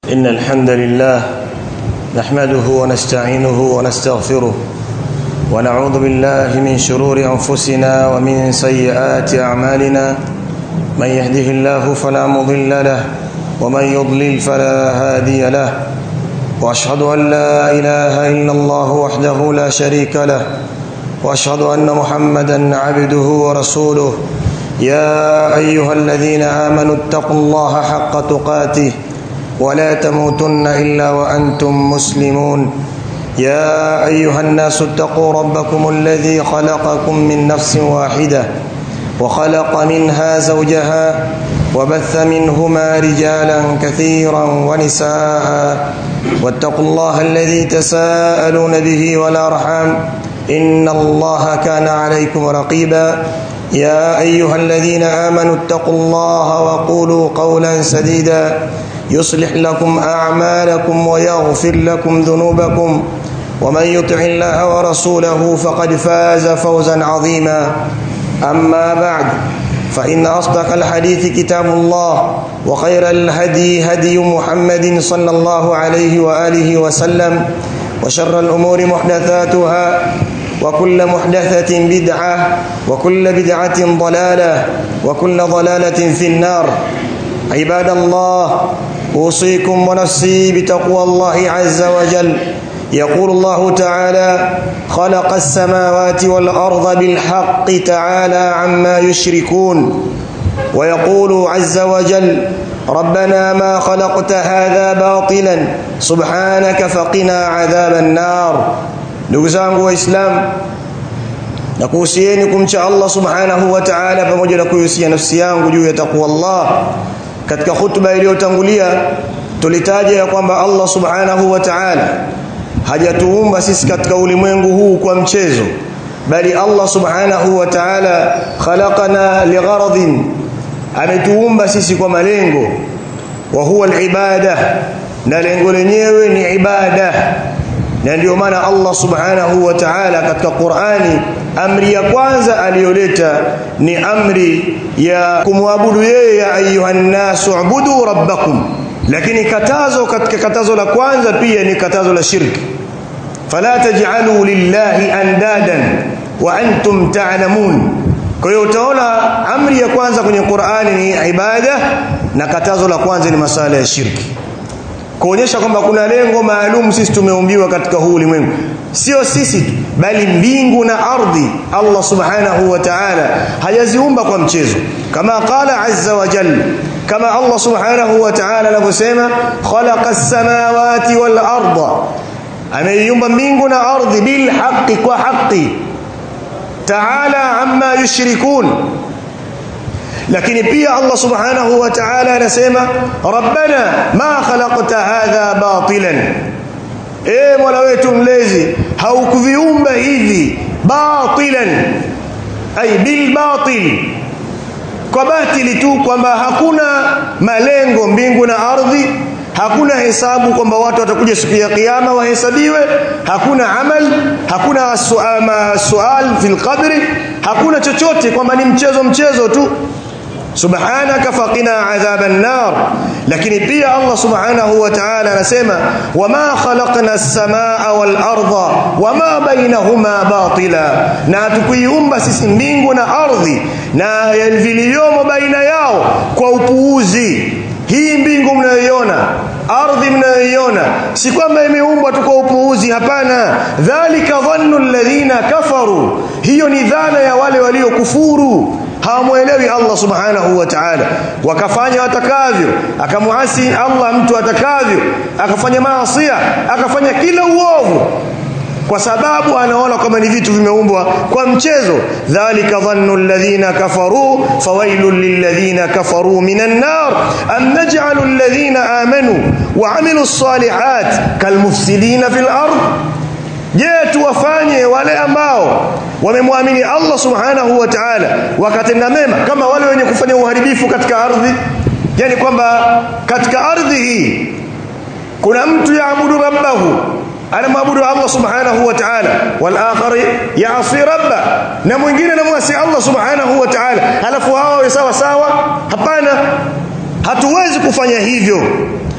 إن الحمد لله نحمده ونستعينه ونستغفره ونعوذ بالله من شرور أنفسنا ومن سيئات أعمالنا من يهده الله فلا مضل له ومن يضلل فلا هادي له وأشهد أن لا إله إلا الله وحده لا شريك له وأشهد أن محمدا عبده ورسوله يا أيها الذين آمنوا اتقوا الله حق تقاته ولا تموتن إلا وأنتم مسلمون يا أيها الناس اتقوا ربكم الذي خلقكم من نفس واحدة وخلق منها زوجها وبث منهما رجالا كثيرا ونساء واتقوا الله الذي تساءلون به والأرحام إن الله كان عليكم رقيبا يا أيها الذين آمنوا اتقوا الله وقولوا قولا سديدا يصلح لكم أعمالكم ويغفر لكم ذنوبكم ومن يطع الله ورسوله فقد فاز فوزا عظيما أما بعد فإن أصدق الحديث كتاب الله وخير الهدي هدي محمد صلى الله عليه وآله وسلم وشر الأمور محدثاتها وكل محدثة بدعة وكل بدعة ضلالة وكل ضلالة في النار عباد الله أوصيكم ونفسي بتقوى الله عز وجل يقول الله تعالى خلق السماوات والأرض بالحق تعالى عما يشركون ويقول عز وجل ربنا ما خلقت هذا باطلا سبحانك فقنا عذاب النار ndugu zangu waislamu na kuhusieni kumcha Allah subhanahu wa ta'ala pamoja na kuhusia nafsi yangu juu ya takwa Allah katika hutuba iliyotangulia tulitaja ya kwamba Allah subhanahu wa ta'ala hajatuumba sisi katika ulimwengu huu kwa mchezo bali Allah subhanahu wa ta'ala khalaqana ligharadin ametuumba sisi kwa malengo wa huwa alibada na lengo lenyewe ni ibada na ndio maana Allah subhanahu wa ta'ala katika Qur'ani amri ya kwanza aliyoleta ni amri ya kumwabudu yeye ya ayuhan nasu ubudu rabbakum lakini katazo katika katazo la kwanza pia ni katazo la shirki fala taj'alu lillahi andadan wa antum ta'lamun kwa hiyo utaona amri ya kwanza kwenye Qur'ani ni ibada na katazo la kwanza ni masala ya shirki kuonyesha kwamba kuna lengo maalum sisi tumeumbiwa katika huu ulimwengu sio sisi tu bali mbingu na ardhi Allah subhanahu wa ta'ala hajaziumba kwa mchezo kama qala azza wa jalla kama Allah subhanahu wa ta'ala anavyosema khalaqa as-samawati wal arda ameiumba mbingu na ardhi bil haqqi kwa haqqi ta'ala amma yushrikun lakini pia Allah subhanahu wa ta'ala anasema rabbana ma khalaqta hadha batilan e mola wetu mlezi haukuviumba hivi batilan ay bil batil kwa batili tu kwamba hakuna malengo mbingu na ardhi hakuna hesabu kwamba watu watakuja siku ya kiyama wahesabiwe hakuna amal hakuna sual, sual fil qabri hakuna chochote kwamba ni mchezo mchezo tu subhanaka faqina adhaban nar lakini pia Allah subhanahu wa ta'ala anasema wama khalaqna as-samaa wal arda wama bainahuma batila na tukuiumba sisi mbingu na ardhi na viliomo baina yao kwa upuuzi hii mbingu mnayoiona ardhi mnayoiona si kwamba imeumbwa tu kwa upuuzi hapana dhalika dhannu alladhina kafaru hiyo ni dhana ya wale waliokufuru hawamuelewi Allah subhanahu wa ta'ala wakafanya watakavyo akamuasi Allah mtu atakavyo akafanya maasi akafanya kila uovu kwa sababu anaona kama ni vitu vimeumbwa kwa mchezo dhalika dhannu alladhina kafaru fawailul lilladhina kafaru minan nar am naj'alu alladhina amanu wa amilus salihat kalmufsidina fil ard je tuwafanye wale ambao wamemwamini Allah subhanahu wa ta'ala wakatenda mema kama wale wenye kufanya uharibifu katika ardhi yani kwamba katika ardhi hii kuna mtu yaabudu rabbahu anamwabudu Allah subhanahu wa ta'ala wal akhar ya'si rabba na mwingine anamwasi Allah subhanahu wa ta'ala alafu hao sawa sawa hapana hatuwezi kufanya hivyo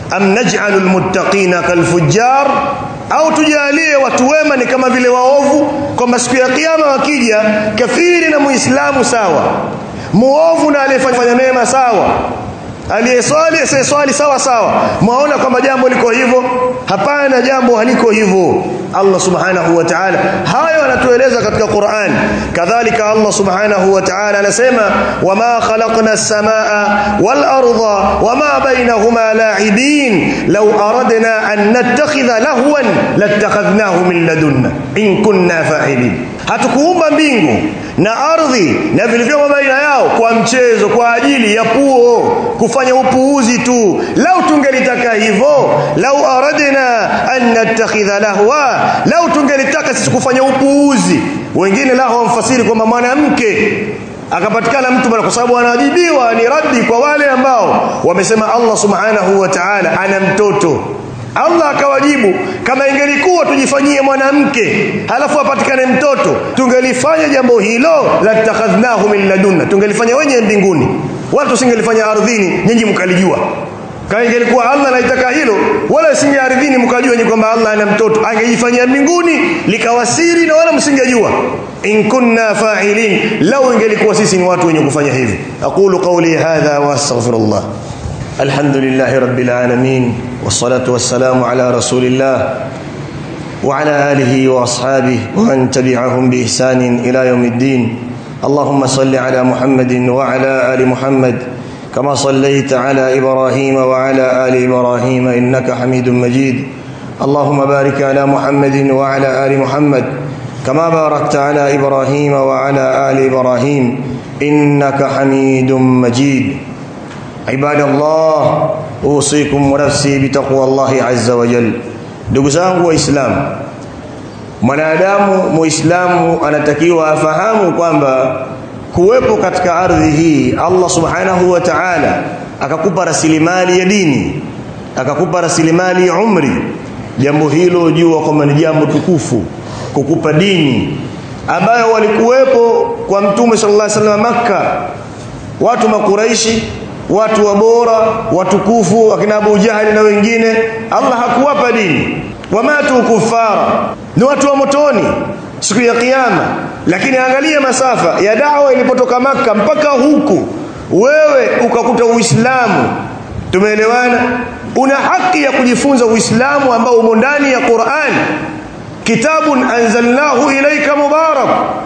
am naj'alul muttaqina kalfujjar au tujalie watu wema ni kama vile waovu kwamba siku ya kiyama wakija kafiri na muislamu sawa muovu na aliyefanya mema sawa aliyeswali asiyeswali sawa sawa mwaona kwamba jambo liko hivyo hapana jambo haliko hivyo Allah subhanahu wa ta'ala hayo anatueleza katika Qur'an kadhalika Allah subhanahu wa ta'ala anasema wama khalaqna as-samaa wal arda wama bainahuma la'ibin law aradna an nattakhidha lahwan lattakhadnahu min ladunna in kunna fa'ilin hatukuumba mbingu na ardhi na vilivyomo baina yao kwa mchezo kwa ajili ya puo kufanya upuuzi tu lau tungelitaka hivyo lau aradna an nattakhidha lahwa lau tungelitaka sisi kufanya upuuzi wengine lao wamfasiri kwamba mwanamke akapatikana mtu bwana kwa sababu anawajibiwa ni raddi kwa wale ambao wamesema Allah subhanahu wa ta'ala ana mtoto Allah akawajibu kama ingelikuwa tujifanyie mwanamke halafu apatikane mtoto tungelifanya jambo hilo la takhadhnahu min ladunna tungelifanya wenye mbinguni wala tusingelifanya ardhini nyinyi mkalijua kama ingelikuwa Allah anaitaka hilo wala singe ardhini mkajua ni kwamba Allah ana mtoto angejifanyia mbinguni likawasiri na wala msingejua in kunna fa'ilin law ingelikuwa sisi ni watu wenye kufanya hivi aqulu qawli hadha wa astaghfirullah alhamdulillahi rabbil alamin wassalatu wassalamu ala rasulillah وعلى آله وأصحابه ومن تبعهم بإحسان إلى يوم الدين اللهم صل على محمد وعلى آل محمد كما صليت على إبراهيم وعلى آل إبراهيم إنك حميد مجيد اللهم بارك على محمد وعلى آل محمد كما باركت على إبراهيم وعلى آل إبراهيم إنك حميد مجيد عباد الله أوصيكم ونفسي بتقوى الله عز وجل ndugu zangu waislamu mwanadamu muislamu anatakiwa afahamu kwamba kuwepo katika ardhi hii Allah subhanahu wa ta'ala akakupa rasilimali ya dini akakupa rasilimali ya umri jambo hilo jua kwamba ni jambo tukufu kukupa dini ambayo walikuwepo kwa mtume sallallahu alaihi wasallam Makka watu makuraishi watu wabora watukufu akina Abu Jahali na wengine Allah hakuwapa dini wamatu kufara ni watu wa motoni siku ya kiyama lakini angalia masafa ya dawa ilipotoka maka mpaka huku wewe ukakuta Uislamu tumeelewana una haki ya kujifunza Uislamu ambao umo ndani ya Qur'an kitabun anzalnahu ilaika mubarak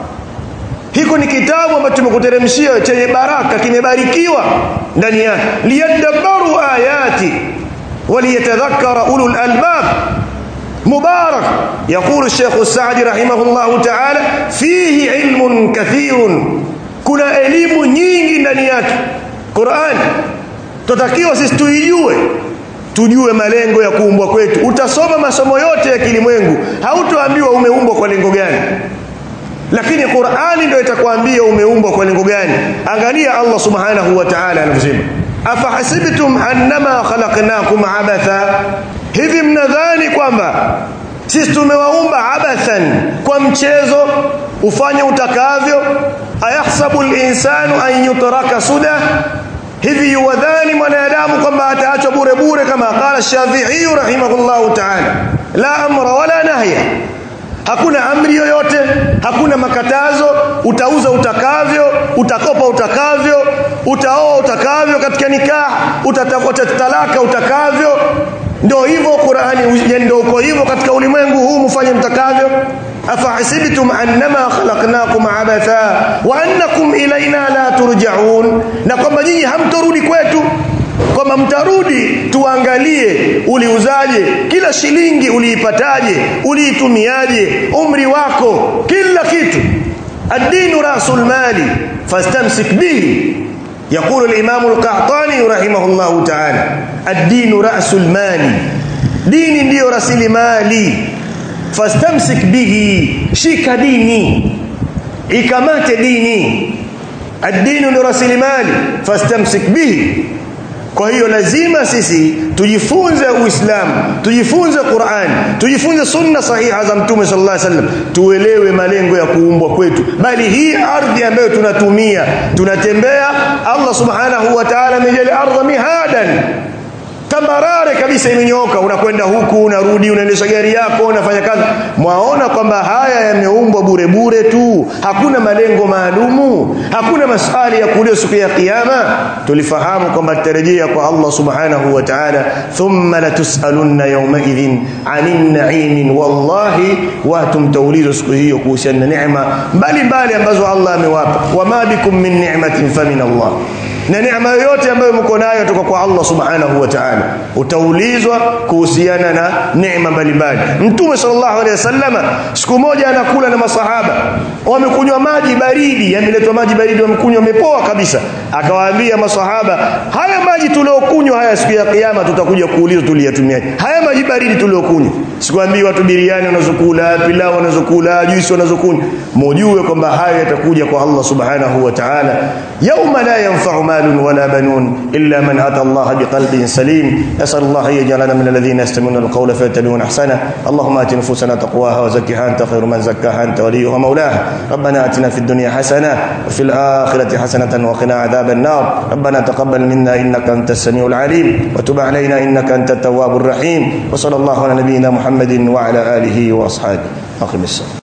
hiko ni kitabu ambacho tumekuteremshia chenye baraka kimebarikiwa ndani yake liyadabbaru ayati waliyatadhakkara ulul albab مبارك يقول الشيخ السعدي رحمه الله تعالى فيه علم كثير kuna elimu nyingi ndani yake Qur'an tutakiwa sisi tuijue tujue malengo ya kuumbwa kwetu utasoma masomo yote ya kilimwengu hautoambiwa umeumbwa kwa lengo gani lakini Qur'ani ndio itakwambia umeumbwa kwa lengo gani angalia Allah subhanahu wa ta'ala anavyosema afahasibtum annama khalaqnakum abatha hivi mnadhani kwamba sisi tumewaumba abathan kwa mchezo ufanye utakavyo ayahsabu al-insanu an yutraka suda hivi yuwadhani mwanadamu kwamba ataachwa bure bure kama qala Shafi'i rahimahullahu ta'ala la amra wala nahya hakuna amri yoyote hakuna makatazo utauza utakavyo utakopa utakavyo utaoa utakavyo katika nikah utatafuta talaka utakavyo ndio hivyo Qur'ani ndio uko hivyo katika ulimwengu huu mfanye mtakavyo afahasibtum annama khalaqnakum abatha wa annakum ilaina la turja'un na kwamba nyinyi hamtorudi kwetu kwamba mtarudi tuangalie uliuzaje kila shilingi uliipataje uliitumiaje umri wako kila kitu ad-dinu rasul mali fastamsik bihi يقول الإمام القحطاني رحمه الله تعالى الدين رأس المال دين ndio rasilimali fastamsik bihi shika dini ikamate dini ad-din ndio rasilimali fastamsik bihi kwa hiyo lazima sisi tujifunze uislamu tujifunze Qur'an tujifunze sunna sahiha za mtume sallallahu alaihi wasallam tuelewe malengo ya kuumbwa kwetu bali hii ardhi ambayo tunatumia tunatembea Allah subhanahu wa ta'ala amejali ardha mihadan tambarare kabisa imenyooka unakwenda huku unarudi unaendesha gari yako unafanya kazi mwaona kwamba haya yameumbwa bure bure tu hakuna malengo maalumu hakuna masali ya kuuliwa siku ya kiyama tulifahamu kwamba tutarejea kwa Allah subhanahu wa ta'ala thumma latusalunna yawma idhin 'anil na'im wallahi watu mtaulizwa siku hiyo kuhusiana na neema mbalimbali ambazo Allah amewapa wama bikum min ni'matin famin Allah na neema yoyote ambayo mko nayo kutoka kwa Allah subhanahu wa ta'ala utaulizwa kuhusiana na neema mbalimbali mtume sallallahu alaihi wasallama siku moja anakula na masahaba wamekunywa maji baridi yameletwa maji baridi wamekunywa wamepoa kabisa akawaambia masahaba haya maji tuliokunywa haya siku ya kiyama tutakuja kuulizwa tuliyatumiaje haya maji baridi tuliokunywa sikwambii watu biriani wanazokula pilau wanazokula juisi wanazokunywa mujue kwamba hayo yatakuja kwa Allah subhanahu wa ta'ala yauma la yanfa'u malun wala banun illa man ata Allah biqalbin salim nasal Allah yaj'alana min alladhina yastami'una alqawla fayattabi'una ahsana اللهم آت نفوسنا تقواها وزكها أنت خير من زكاها أنت وليها مولاها ربنا آتنا في الدنيا حسنة وفي الآخرة حسنة وقنا عذاب النار ربنا تقبل منا إنك أنت السميع العليم وتب علينا إنك أنت التواب الرحيم وصلى الله على نبينا محمد وعلى آله وأصحابه أقم الصلاة